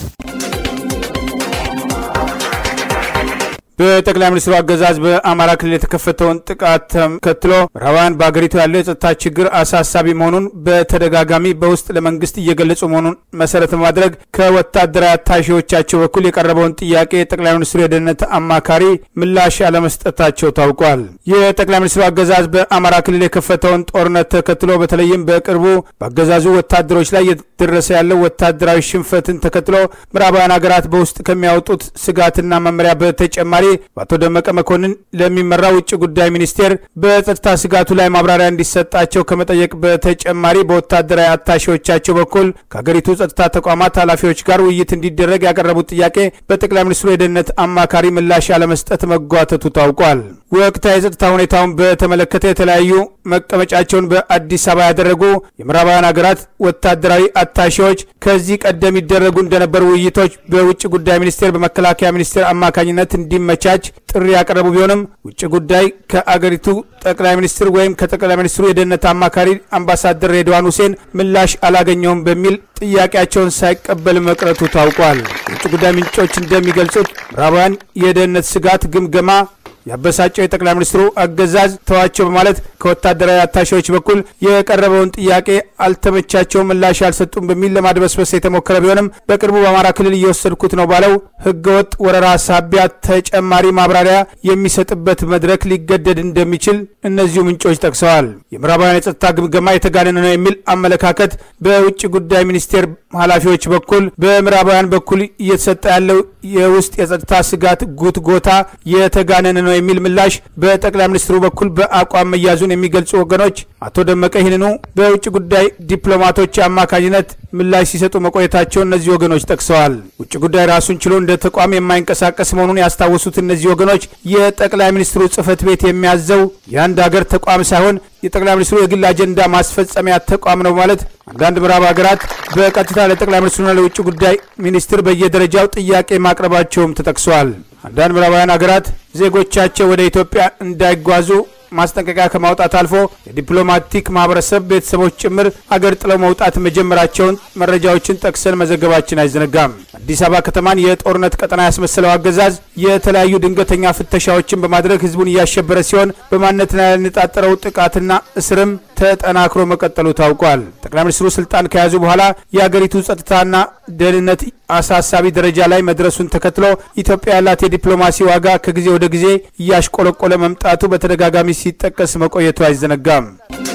በጠቅላይ ሚኒስትሩ አገዛዝ በአማራ ክልል የተከፈተውን ጥቃት ተከትሎ ምዕራባውያን በአገሪቱ ያለው የጸጥታ ችግር አሳሳቢ መሆኑን በተደጋጋሚ በውስጥ ለመንግስት እየገለጹ መሆኑን መሰረት በማድረግ ከወታደራዊ አታሺዎቻቸው በኩል የቀረበውን ጥያቄ የጠቅላይ ሚኒስትሩ የደህንነት አማካሪ ምላሽ አለመስጠታቸው ታውቋል። የጠቅላይ ሚኒስትሩ አገዛዝ በአማራ ክልል የከፈተውን ጦርነት ተከትሎ በተለይም በቅርቡ በአገዛዙ ወታደሮች ላይ እየደረሰ ያለው ወታደራዊ ሽንፈትን ተከትሎ ምዕራባውያን ሀገራት በውስጥ ከሚያወጡት ስጋትና መመሪያ በተጨማሪ በአቶ ደመቀ መኮንን ለሚመራ ውጭ ጉዳይ ሚኒስቴር በጸጥታ ስጋቱ ላይ ማብራሪያ እንዲሰጣቸው ከመጠየቅ በተጨማሪ በወታደራዊ አታሺዎቻቸው በኩል ከሀገሪቱ ጸጥታ ተቋማት ኃላፊዎች ጋር ውይይት እንዲደረግ ያቀረቡት ጥያቄ በጠቅላይ ሚኒስትሩ የደህንነት አማካሪ ምላሽ ያለመስጠት መጓተቱ ታውቋል። ወቅታዊ የጸጥታ ሁኔታውን በተመለከተ የተለያዩ መቀመጫቸውን በአዲስ አበባ ያደረጉ የምዕራባውያን ሀገራት ወታደራዊ አታሺዎች ከዚህ ቀደም ይደረጉ እንደነበሩ ውይይቶች በውጭ ጉዳይ ሚኒስቴር በመከላከያ ሚኒስቴር አማካኝነት እንዲመቻች ጥሪ ያቀረቡ ቢሆንም ውጭ ጉዳይ ከአገሪቱ ጠቅላይ ሚኒስትር ወይም ከጠቅላይ ሚኒስትሩ የደህንነት አማካሪ አምባሳደር ሬድዋን ሁሴን ምላሽ አላገኘውም በሚል ጥያቄያቸውን ሳይቀበል መቅረቱ ታውቋል። የውጭ ጉዳይ ምንጮች እንደሚገልጹት ምዕራባውያን የደህንነት ስጋት ግምገማ ያበሳጨው የጠቅላይ ሚኒስትሩ አገዛዝ ተዋቸው በማለት ከወታደራዊ አታሺዎች በኩል የቀረበውን ጥያቄ አልተመቻቸውም፣ ምላሽ አልሰጡም በሚል ለማድበስበስ የተሞከረ ቢሆንም በቅርቡ በአማራ ክልል እየወሰድኩት ነው ባለው ህገወጥ ወረራ ሳቢያ ተጨማሪ ማብራሪያ የሚሰጥበት መድረክ ሊገደድ እንደሚችል እነዚሁ ምንጮች ጠቅሰዋል። የምዕራባውያን የጸጥታ ግምገማ የተጋነነ ነው የሚል አመለካከት በውጭ ጉዳይ ሚኒስቴር ኃላፊዎች በኩል በምዕራባውያን በኩል እየተሰጠ ያለው የውስጥ የጸጥታ ስጋት ጉትጎታ የተጋነነ ነው የሚል ምላሽ በጠቅላይ ሚኒስትሩ በኩል በአቋም መያዙን የሚገልጹ ወገኖች አቶ ደመቀ ይህንኑ በውጭ ጉዳይ ዲፕሎማቶች አማካኝነት ምላሽ ሲሰጡ መቆየታቸውን እነዚህ ወገኖች ጠቅሰዋል። ውጭ ጉዳይ ራሱን ችሎ እንደ ተቋም የማይንቀሳቀስ መሆኑን ያስታወሱት እነዚህ ወገኖች የጠቅላይ ሚኒስትሩ ጽህፈት ቤት የሚያዘው የአንድ ሀገር ተቋም ሳይሆን የጠቅላይ ሚኒስትሩ የግል አጀንዳ ማስፈጸሚያ ተቋም ነው ማለት አንዳንድ ምዕራብ ሀገራት በቀጥታ ለጠቅላይ ሚኒስትሩና ለውጭ ጉዳይ ሚኒስትር በየደረጃው ጥያቄ ማቅረባቸውም ተጠቅሰዋል። አንዳንድ ምዕራባውያን ሀገራት ዜጎቻቸው ወደ ኢትዮጵያ እንዳይጓዙ ማስጠንቀቂያ ከማውጣት አልፎ የዲፕሎማቲክ ማህበረሰብ ቤተሰቦች ጭምር አገር ጥለው መውጣት መጀመራቸውን መረጃዎችን ጠቅሰን መዘገባችን አይዘነጋም። አዲስ አበባ ከተማን የጦርነት ቀጠና ያስመሰለው አገዛዝ የተለያዩ ድንገተኛ ፍተሻዎችን በማድረግ ህዝቡን እያሸበረ ሲሆን በማንነት ላይ ያነጣጠረው ጥቃትና እስርም ተጠናክሮ መቀጠሉ ታውቋል። ጠቅላይ ሚኒስትሩ ስልጣን ከያዙ በኋላ የአገሪቱ ጸጥታና ደህንነት አሳሳቢ ደረጃ ላይ መድረሱን ተከትሎ ኢትዮጵያ ያላት የዲፕሎማሲ ዋጋ ከጊዜ ወደ ጊዜ እያሽቆለቆለ መምጣቱ በተደጋጋሚ ሲጠቀስ መቆየቱ አይዘነጋም።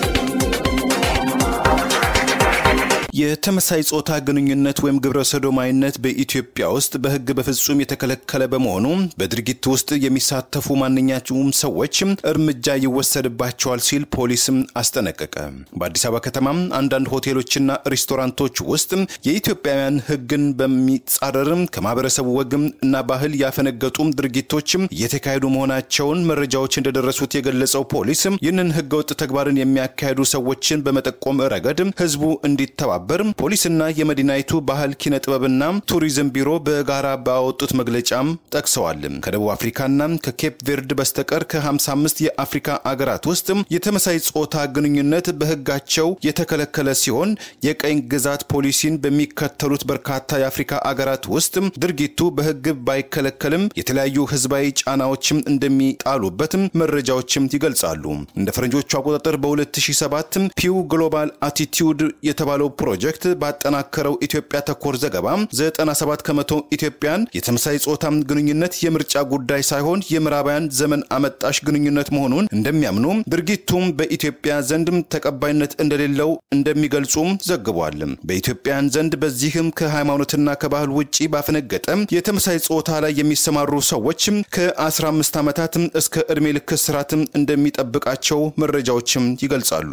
የተመሳይ ጾታ ግንኙነት ወይም ግብረ ሰዶማዊነት በኢትዮጵያ ውስጥ በሕግ በፍጹም የተከለከለ በመሆኑ በድርጊት ውስጥ የሚሳተፉ ማንኛቸውም ሰዎች እርምጃ ይወሰድባቸዋል ሲል ፖሊስም አስጠነቀቀ። በአዲስ አበባ ከተማ አንዳንድ ሆቴሎችና ሬስቶራንቶች ውስጥ የኢትዮጵያውያን ሕግን በሚጻረር ከማህበረሰቡ ወግም እና ባህል ያፈነገጡ ድርጊቶች እየተካሄዱ መሆናቸውን መረጃዎች እንደደረሱት የገለጸው ፖሊስ ይህንን ሕገወጥ ተግባርን የሚያካሄዱ ሰዎችን በመጠቆም ረገድ ህዝቡ እንዲተባበር ፖሊስና የመዲናይቱ ባህል ኪነ ጥበብና ቱሪዝም ቢሮ በጋራ ባወጡት መግለጫም ጠቅሰዋል። ከደቡብ አፍሪካና ከኬፕ ቬርድ በስተቀር ከ55 የአፍሪካ አገራት ውስጥ የተመሳይ ጾታ ግንኙነት በህጋቸው የተከለከለ ሲሆን የቀኝ ግዛት ፖሊሲን በሚከተሉት በርካታ የአፍሪካ አገራት ውስጥ ድርጊቱ በህግ ባይከለከልም የተለያዩ ህዝባዊ ጫናዎችም እንደሚጣሉበትም መረጃዎችም ይገልጻሉ። እንደ ፈረንጆቹ አቆጣጠር በ2007 ፒው ግሎባል አቲቲዩድ የተባለው ፕሮጀክት ፕሮጀክት ባጠናከረው ኢትዮጵያ ተኮር ዘገባ 97 ከመቶ ኢትዮጵያን የተመሳይ ጾታ ግንኙነት የምርጫ ጉዳይ ሳይሆን የምዕራባውያን ዘመን አመጣሽ ግንኙነት መሆኑን እንደሚያምኑ ድርጊቱም በኢትዮጵያ ዘንድም ተቀባይነት እንደሌለው እንደሚገልጹም ዘግቧል። በኢትዮጵያን ዘንድ በዚህም ከሃይማኖትና ከባህል ውጪ ባፈነገጠ የተመሳይ ጾታ ላይ የሚሰማሩ ሰዎች ከ15 ዓመታት እስከ ዕድሜ ልክ እስራትም እንደሚጠብቃቸው መረጃዎችም ይገልጻሉ።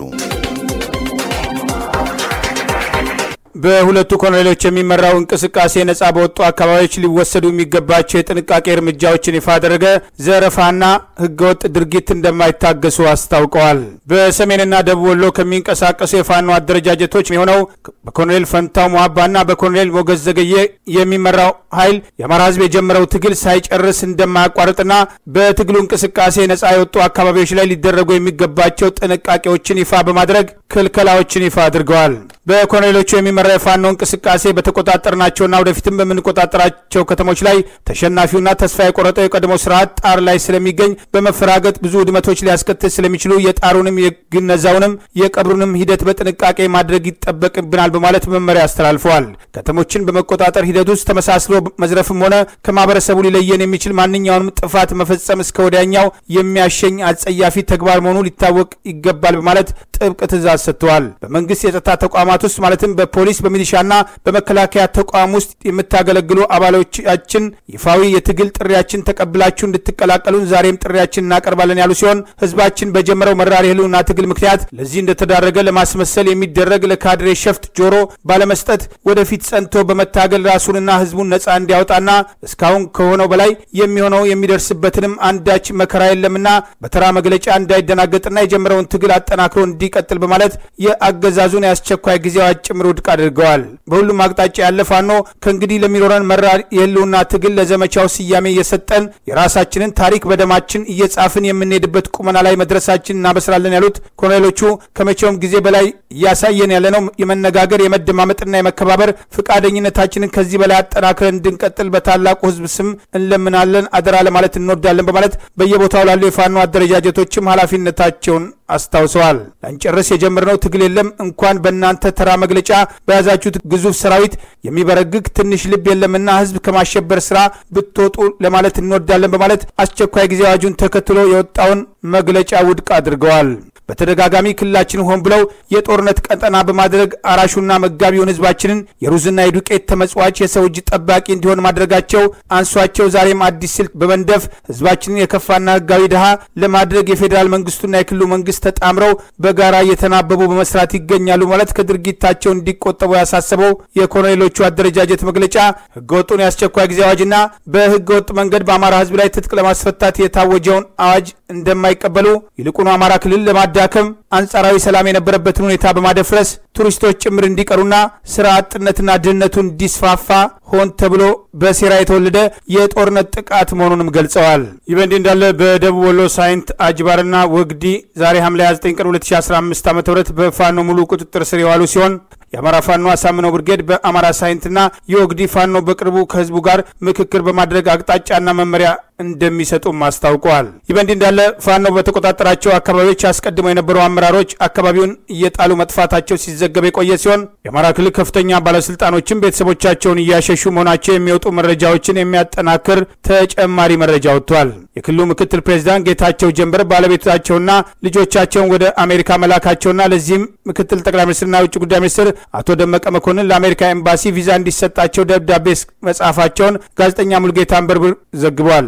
በሁለቱ ኮሎኔሎች የሚመራው እንቅስቃሴ ነጻ በወጡ አካባቢዎች ሊወሰዱ የሚገባቸው የጥንቃቄ እርምጃዎችን ይፋ አደረገ። ዘረፋና ህገወጥ ድርጊት እንደማይታገሱ አስታውቀዋል። በሰሜንና ደቡብ ወሎ ከሚንቀሳቀሱ የፋኖ አደረጃጀቶች የሆነው በኮሎኔል ፈንታው ሟባና በኮሎኔል ሞገዝ ዘገየ የሚመራው ኃይል የአማራ ህዝብ የጀመረው ትግል ሳይጨርስ እንደማያቋርጥና በትግሉ እንቅስቃሴ ነጻ የወጡ አካባቢዎች ላይ ሊደረጉ የሚገባቸው ጥንቃቄዎችን ይፋ በማድረግ ክልከላዎችን ይፋ አድርገዋል። በኮሎኔሎቹ የሚመራ የፋኖ እንቅስቃሴ በተቆጣጠርናቸውና ወደፊትም በምንቆጣጠራቸው ከተሞች ላይ ተሸናፊውና ተስፋ የቆረጠው የቀድሞ ስርዓት ጣር ላይ ስለሚገኝ በመፈራገጥ ብዙ ውድመቶች ሊያስከትል ስለሚችሉ የጣሩንም የግነዛውንም የቀብሩንም ሂደት በጥንቃቄ ማድረግ ይጠበቅብናል በማለት መመሪያ አስተላልፈዋል። ከተሞችን በመቆጣጠር ሂደት ውስጥ ተመሳስሎ መዝረፍም ሆነ ከማህበረሰቡ ሊለየን የሚችል ማንኛውንም ጥፋት መፈጸም እስከ ወዲያኛው የሚያሸኝ አጸያፊ ተግባር መሆኑ ሊታወቅ ይገባል በማለት ጥብቅ ትእዛዝ ሰጥተዋል። በመንግስት የጸጥታ ተቋማት ውስጥ ማለትም በፖሊስ በሚሊሻና በመከላከያ ተቋም ውስጥ የምታገለግሉ አባሎቻችን ይፋዊ የትግል ጥሪያችን ተቀብላችሁ እንድትቀላቀሉን ዛሬም ጥሪያችን እናቀርባለን ያሉ ሲሆን ህዝባችን በጀመረው መራር የህልውና ትግል ምክንያት ለዚህ እንደተዳረገ ለማስመሰል የሚደረግ ለካድሬ ሸፍት ጆሮ ባለመስጠት ወደፊት ጸንቶ በመታገል ራሱንና ህዝቡን ነጻ እንዲያወጣና እስካሁን ከሆነው በላይ የሚሆነው የሚደርስበትንም አንዳች መከራ የለምና በተራ መግለጫ እንዳይደናገጥና የጀመረውን ትግል አጠናክሮ እንዲቀጥል በማለት የአገዛዙን የአስቸኳይ ጊዜ አዋጅ ጭምር ውድቅ አድርገዋል። በሁሉም አቅጣጫ ያለ ፋኖ ከእንግዲህ ለሚኖረን መራር የህልውና ትግል ለዘመቻው ስያሜ እየሰጠን የራሳችንን ታሪክ በደማችን እየጻፍን የምንሄድበት ቁመና ላይ መድረሳችን እናበስራለን ያሉት ኮሎኔሎቹ ከመቼውም ጊዜ በላይ እያሳየን ያለነው የመነጋገር የመደማመጥና የመከባበር ፈቃደኝነታችንን ከዚህ በላይ አጠናክረን እንድንቀጥል በታላቁ ህዝብ ስም እንለምናለን፣ አደራ ለማለት እንወዳለን በማለት በየቦታው ላሉ የፋኖ አደረጃጀቶችም ኃላፊነታቸውን አስታውሰዋል። ላንጨርስ የጀመርነው ትግል የለም እንኳን በእናንተ ተራ መግለጫ በያዛችሁት ግዙፍ ሰራዊት የሚበረግግ ትንሽ ልብ የለምና ህዝብ ከማሸበር ስራ ብትወጡ ለማለት እንወዳለን በማለት አስቸኳይ ጊዜ አዋጁን ተከትሎ የወጣውን መግለጫ ውድቅ አድርገዋል። በተደጋጋሚ ክልላችን ሆን ብለው የጦርነት ቀጠና በማድረግ አራሹና መጋቢውን ህዝባችንን የሩዝና የዱቄት ተመጽዋች የሰው እጅ ጠባቂ እንዲሆን ማድረጋቸው አንሷቸው ዛሬም አዲስ ስልት በመንደፍ ህዝባችንን የከፋና ህጋዊ ድሃ ለማድረግ የፌዴራል መንግስቱና የክልሉ መንግስት ተጣምረው በጋራ እየተናበቡ በመስራት ይገኛሉ ማለት ከድርጊታቸው እንዲቆጠቡ ያሳሰበው የኮሎኔሎቹ አደረጃጀት መግለጫ ህገወጡን የአስቸኳይ ጊዜ አዋጅና በህገወጥ መንገድ በአማራ ህዝብ ላይ ትጥቅ ለማስፈታት የታወጀውን አዋጅ እንደማይቀበሉ ይልቁኑ አማራ ክልል ለማዳከም አንጻራዊ ሰላም የነበረበትን ሁኔታ በማደፍረስ ቱሪስቶች ጭምር እንዲቀሩና ስራ አጥነትና ድህነቱ እንዲስፋፋ ሆን ተብሎ በሴራ የተወለደ የጦርነት ጥቃት መሆኑንም ገልጸዋል። ይህ በእንዲህ እንዳለ በደቡብ ወሎ ሳይንት አጅባርና ወግዲ ዛሬ ሐምሌ 29 ቀን 2015 ዓ ም በፋኖ ሙሉ ቁጥጥር ስር የዋሉ ሲሆን የአማራ ፋኖ አሳምነው ብርጌድ በአማራ ሳይንትና የወግዲ ፋኖ በቅርቡ ከህዝቡ ጋር ምክክር በማድረግ አቅጣጫና መመሪያ እንደሚሰጡም አስታውቀዋል። ይህ በእንዲህ እንዳለ ፋኖ በተቆጣጠራቸው አካባቢዎች አስቀድመው የነበሩ አመራሮች አካባቢውን እየጣሉ መጥፋታቸው ሲዘገብ የቆየ ሲሆን የአማራ ክልል ከፍተኛ ባለስልጣኖችም ቤተሰቦቻቸውን እያሸሹ መሆናቸው የሚወጡ መረጃዎችን የሚያጠናክር ተጨማሪ መረጃ ወጥቷል። የክልሉ ምክትል ፕሬዚዳንት ጌታቸው ጀንበር ባለቤታቸውና ልጆቻቸውን ወደ አሜሪካ መላካቸውና ለዚህም ምክትል ጠቅላይ ሚኒስትርና የውጭ ጉዳይ ሚኒስትር አቶ ደመቀ መኮንን ለአሜሪካ ኤምባሲ ቪዛ እንዲሰጣቸው ደብዳቤ መጻፋቸውን ጋዜጠኛ ሙልጌታ አንበርብር ዘግቧል።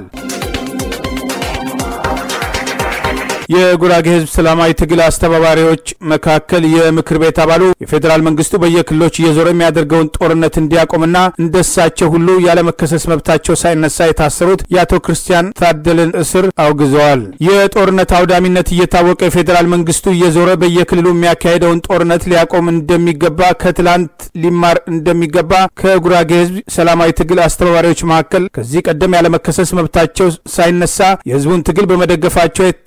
የጉራጌ ህዝብ ሰላማዊ ትግል አስተባባሪዎች መካከል የምክር ቤት አባሉ የፌዴራል መንግስቱ በየክልሎች እየዞረ የሚያደርገውን ጦርነት እንዲያቆምና እንደሳቸው ሁሉ ያለመከሰስ መብታቸው ሳይነሳ የታሰሩት የአቶ ክርስቲያን ታደለን እስር አውግዘዋል። የጦርነት አውዳሚነት እየታወቀ የፌዴራል መንግስቱ እየዞረ በየክልሉ የሚያካሄደውን ጦርነት ሊያቆም እንደሚገባ ከትላንት ሊማር እንደሚገባ ከጉራጌ ህዝብ ሰላማዊ ትግል አስተባባሪዎች መካከል ከዚህ ቀደም ያለመከሰስ መብታቸው ሳይነሳ የህዝቡን ትግል በመደገፋቸው ታስረው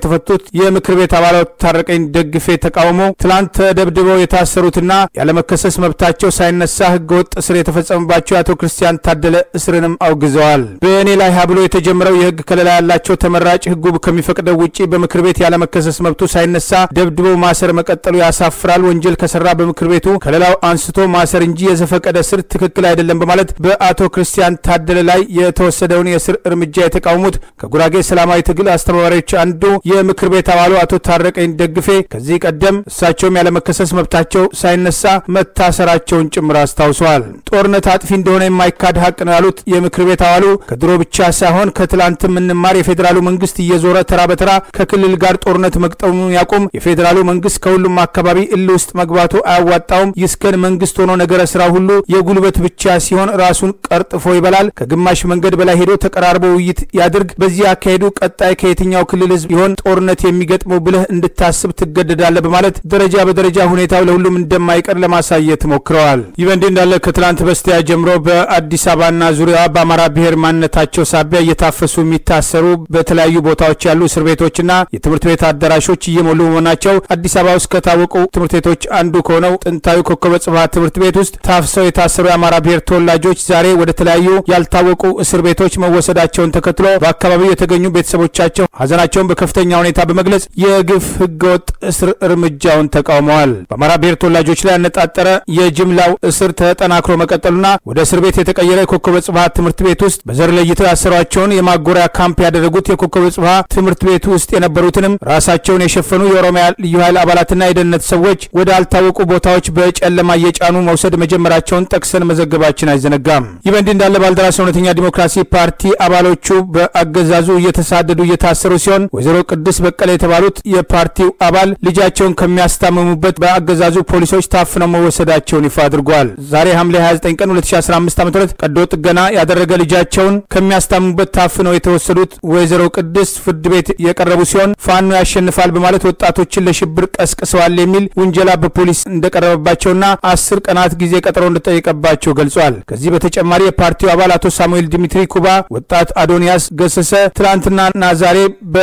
የተፈቱት የምክር ቤት አባላት ታረቀኝ ደግፌ ተቃውሞ ትላንት ተደብድበው የታሰሩትና ያለመከሰስ መብታቸው ሳይነሳ ህገወጥ እስር የተፈጸመባቸው የአቶ ክርስቲያን ታደለ እስርንም አውግዘዋል። በእኔ ላይ ሀብሎ የተጀመረው የህግ ከለላ ያላቸው ተመራጭ ህጉ ከሚፈቅደው ውጪ በምክር ቤት ያለመከሰስ መብቱ ሳይነሳ ደብድበው ማሰር መቀጠሉ ያሳፍራል። ወንጀል ከሰራ በምክር ቤቱ ከለላው አንስቶ ማሰር እንጂ የዘፈቀደ እስር ትክክል አይደለም በማለት በአቶ ክርስቲያን ታደለ ላይ የተወሰደውን የእስር እርምጃ የተቃወሙት ከጉራጌ ሰላማዊ ትግል አስተባባሪዎች አንዱ የምክር ቤት አባሉ አቶ ታረቀኝ ደግፌ ከዚህ ቀደም እሳቸውም ያለመከሰስ መብታቸው ሳይነሳ መታሰራቸውን ጭምር አስታውሰዋል። ጦርነት አጥፊ እንደሆነ የማይካድ ሀቅ ነው ያሉት የምክር ቤት አባሉ ከድሮ ብቻ ሳይሆን ከትላንት የምንማር የፌዴራሉ መንግስት እየዞረ ተራ በተራ ከክልል ጋር ጦርነት መቅጠሙን ያቁም። የፌዴራሉ መንግስት ከሁሉም አካባቢ እል ውስጥ መግባቱ አያዋጣውም። ይስከን መንግስት ሆኖ ነገረ ስራ ሁሉ የጉልበት ብቻ ሲሆን ራሱን ቀርጥፎ ይበላል። ከግማሽ መንገድ በላይ ሄዶ ተቀራርቦ ውይይት ያድርግ። በዚህ አካሄዱ ቀጣይ ከየትኛው ክልል ህዝብ ይሆን ጦርነት የሚገጥመው ብለህ እንድታስብ ትገደዳለህ በማለት ደረጃ በደረጃ ሁኔታው ለሁሉም እንደማይቀር ለማሳየት ሞክረዋል። ይህ በእንዲህ እንዳለ ከትላንት በስቲያ ጀምሮ በአዲስ አበባና ዙሪያዋ በአማራ ብሔር ማንነታቸው ሳቢያ እየታፈሱ የሚታሰሩ በተለያዩ ቦታዎች ያሉ እስር ቤቶችና የትምህርት ቤት አዳራሾች እየሞሉ መሆናቸው አዲስ አበባ ውስጥ ከታወቁ ትምህርት ቤቶች አንዱ ከሆነው ጥንታዊ ኮከበ ጽባህ ትምህርት ቤት ውስጥ ታፍሰው የታሰሩ የአማራ ብሔር ተወላጆች ዛሬ ወደ ተለያዩ ያልታወቁ እስር ቤቶች መወሰዳቸውን ተከትሎ በአካባቢው የተገኙ ቤተሰቦቻቸው ሀዘናቸውን በከፍተኛ ሁኔታ በመግለጽ የግፍ ህገወጥ እስር እርምጃውን ተቃውመዋል። በአማራ ብሔር ተወላጆች ላይ ያነጣጠረ የጅምላው እስር ተጠናክሮ መቀጠሉና ወደ እስር ቤት የተቀየረ የኮከበ ጽባህ ትምህርት ቤት ውስጥ በዘር ለይተው ያሰሯቸውን የማጎሪያ ካምፕ ያደረጉት የኮከበ ጽባህ ትምህርት ቤት ውስጥ የነበሩትንም ራሳቸውን የሸፈኑ የኦሮሚያ ልዩ ኃይል አባላትና የደህንነት ሰዎች ወደ አልታወቁ ቦታዎች በጨለማ እየጫኑ መውሰድ መጀመራቸውን ጠቅሰን መዘገባችን አይዘነጋም። ይህ በእንዲህ እንዳለ ባልደራስ እውነተኛ ዲሞክራሲ ፓርቲ አባሎቹ በአገዛዙ እየተሳደዱ እየታሰሩ ሲሆን ወይዘሮ ቅድስ በቀለ የተባሉት የፓርቲው አባል ልጃቸውን ከሚያስታምሙበት በአገዛዙ ፖሊሶች ታፍነው መወሰዳቸውን ይፋ አድርጓል። ዛሬ ሐምሌ 29 ቀን 2015 ዓ ም ቀዶ ጥገና ያደረገ ልጃቸውን ከሚያስታምሙበት ታፍነው የተወሰዱት ወይዘሮ ቅድስ ፍርድ ቤት የቀረቡ ሲሆን ፋኖ ያሸንፋል በማለት ወጣቶችን ለሽብር ቀስቅሰዋል የሚል ውንጀላ በፖሊስ እንደቀረበባቸውና አስር ቀናት ጊዜ ቀጠሮ እንደጠየቀባቸው ገልጿል። ከዚህ በተጨማሪ የፓርቲው አባል አቶ ሳሙኤል ዲሚትሪ ኩባ፣ ወጣት አዶንያስ ገሰሰ ትናንትናና ዛሬ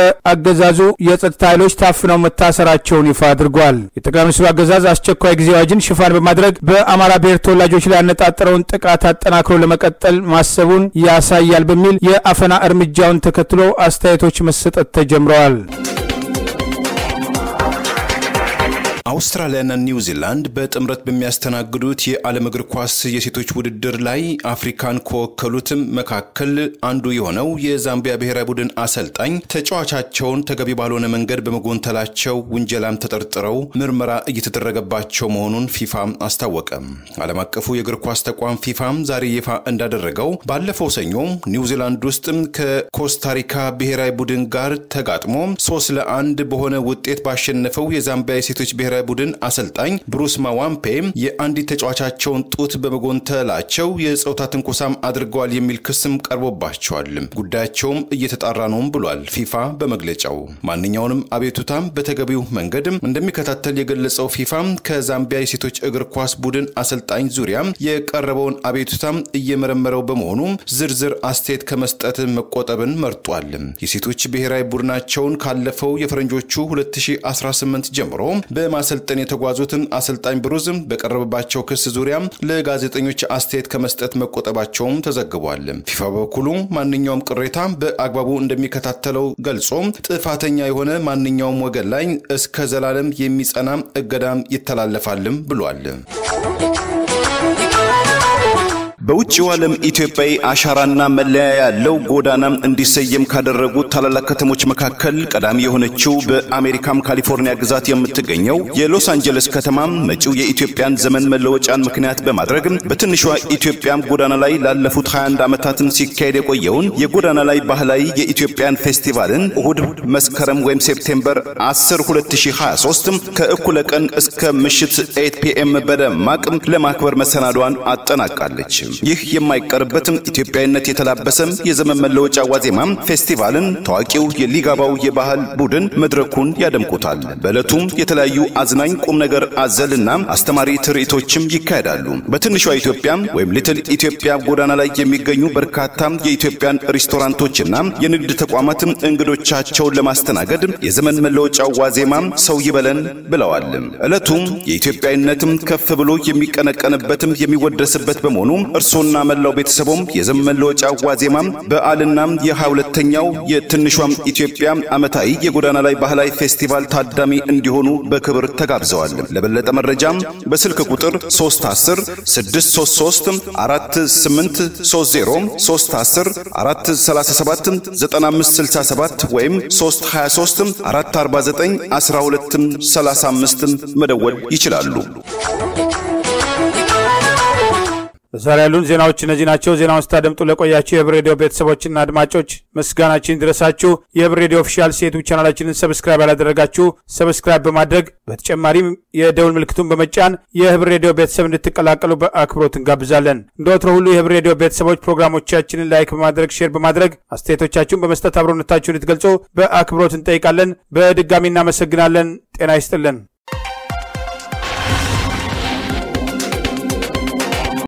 በአገዛዙ የጸጥታ ኃይሎች ታፍነው መታሰራቸውን ይፋ አድርጓል። የጠቅላይ ሚኒስትሩ አገዛዝ አስቸኳይ ጊዜ አዋጅን ሽፋን በማድረግ በአማራ ብሔር ተወላጆች ላይ ያነጣጠረውን ጥቃት አጠናክሮ ለመቀጠል ማሰቡን ያሳያል በሚል የአፈና እርምጃውን ተከትሎ አስተያየቶች መሰጠት ተጀምረዋል። አውስትራሊያና ኒውዚላንድ በጥምረት በሚያስተናግዱት የዓለም እግር ኳስ የሴቶች ውድድር ላይ አፍሪካን ከወከሉትም መካከል አንዱ የሆነው የዛምቢያ ብሔራዊ ቡድን አሰልጣኝ ተጫዋቻቸውን ተገቢ ባልሆነ መንገድ በመጎንተላቸው ውንጀላም ተጠርጥረው ምርመራ እየተደረገባቸው መሆኑን ፊፋ አስታወቀ። ዓለም አቀፉ የእግር ኳስ ተቋም ፊፋም ዛሬ ይፋ እንዳደረገው ባለፈው ሰኞ ኒውዚላንድ ውስጥም ከኮስታሪካ ብሔራዊ ቡድን ጋር ተጋጥሞ ሶስት ለአንድ በሆነ ውጤት ባሸነፈው የዛምቢያ የሴቶች ብሔራዊ ቡድን አሰልጣኝ ብሩስ ማዋምፔ የአንዲት ተጫዋቻቸውን ጡት በመጎንተላቸው የጾታ ትንኮሳም አድርገዋል የሚል ክስም ቀርቦባቸዋል። ጉዳያቸውም እየተጣራ ነውም ብሏል ፊፋ በመግለጫው። ማንኛውንም አቤቱታም በተገቢው መንገድ እንደሚከታተል የገለጸው ፊፋ ከዛምቢያ የሴቶች እግር ኳስ ቡድን አሰልጣኝ ዙሪያ የቀረበውን አቤቱታም እየመረመረው በመሆኑ ዝርዝር አስተያየት ከመስጠት መቆጠብን መርጧል። የሴቶች ብሔራዊ ቡድናቸውን ካለፈው የፈረንጆቹ 2018 ጀምሮ በማሰልጠን የተጓዙትን አሰልጣኝ ብሩዝ በቀረበባቸው ክስ ዙሪያ ለጋዜጠኞች አስተያየት ከመስጠት መቆጠባቸውም ተዘግቧል። ፊፋ በበኩሉ ማንኛውም ቅሬታ በአግባቡ እንደሚከታተለው ገልጾ ጥፋተኛ የሆነ ማንኛውም ወገን ላይ እስከ ዘላለም የሚጸና እገዳም ይተላለፋልም ብሏል። በውጭው ዓለም ኢትዮጵያዊ አሻራና መለያ ያለው ጎዳና እንዲሰየም ካደረጉት ታላላቅ ከተሞች መካከል ቀዳሚ የሆነችው በአሜሪካም ካሊፎርኒያ ግዛት የምትገኘው የሎስ አንጀለስ ከተማ መጪው የኢትዮጵያን ዘመን መለወጫን ምክንያት በማድረግ በትንሿ ኢትዮጵያም ጎዳና ላይ ላለፉት 21 ዓመታትን ሲካሄድ የቆየውን የጎዳና ላይ ባህላዊ የኢትዮጵያን ፌስቲቫልን እሁድ መስከረም ወይም ሴፕቴምበር 10 2023 ከእኩለ ቀን እስከ ምሽት 8 ፒኤም በደማቅ ለማክበር መሰናዷን አጠናቃለች። ይህ የማይቀርበትም ኢትዮጵያዊነት የተላበሰም የዘመን መለወጫ ዋዜማም ፌስቲቫልን ታዋቂው የሊጋባው የባህል ቡድን መድረኩን ያደምቁታል። በዕለቱም የተለያዩ አዝናኝ ቁም ነገር አዘልና አስተማሪ ትርኢቶችም ይካሄዳሉ። በትንሿ ኢትዮጵያ ወይም ሊትል ኢትዮጵያ ጎዳና ላይ የሚገኙ በርካታ የኢትዮጵያን ሬስቶራንቶችና የንግድ ተቋማትም እንግዶቻቸውን ለማስተናገድ የዘመን መለወጫው ዋዜማም ሰው ይበለን ብለዋል። ዕለቱም የኢትዮጵያዊነትም ከፍ ብሎ የሚቀነቀንበትም የሚወደስበት በመሆኑ እርሶና መላው ቤተሰቦም የዘመን መለወጫ ዋዜማም በዓልና የሃያ ሁለተኛው የትንሿም ኢትዮጵያ ዓመታዊ የጎዳና ላይ ባህላዊ ፌስቲቫል ታዳሚ እንዲሆኑ በክብር ተጋብዘዋል። ለበለጠ መረጃም በስልክ ቁጥር 310 633 4830 310 437 9567 ወይም 323 449 1235 መደወል ይችላሉ። ዛሬ ያሉን ዜናዎች እነዚህ ናቸው። ዜናውን ስታደምጡ ለቆያችሁ የህብር ሬዲዮ ቤተሰቦችና አድማጮች ምስጋናችን ድረሳችሁ። የህብር ሬዲዮ ኦፊሻል ሴቱ ቻናላችንን ሰብስክራይብ ያላደረጋችሁ ሰብስክራይብ በማድረግ በተጨማሪም የደውል ምልክቱን በመጫን የህብር ሬዲዮ ቤተሰብ እንድትቀላቀሉ በአክብሮት እንጋብዛለን። እንደ ወትሮ ሁሉ የህብር ሬዲዮ ቤተሰቦች ፕሮግራሞቻችንን ላይክ በማድረግ ሼር በማድረግ አስተያየቶቻችሁን በመስጠት አብሮነታችሁን ልትገልጹ በአክብሮት እንጠይቃለን። በድጋሚ እናመሰግናለን። ጤና ይስጥልን።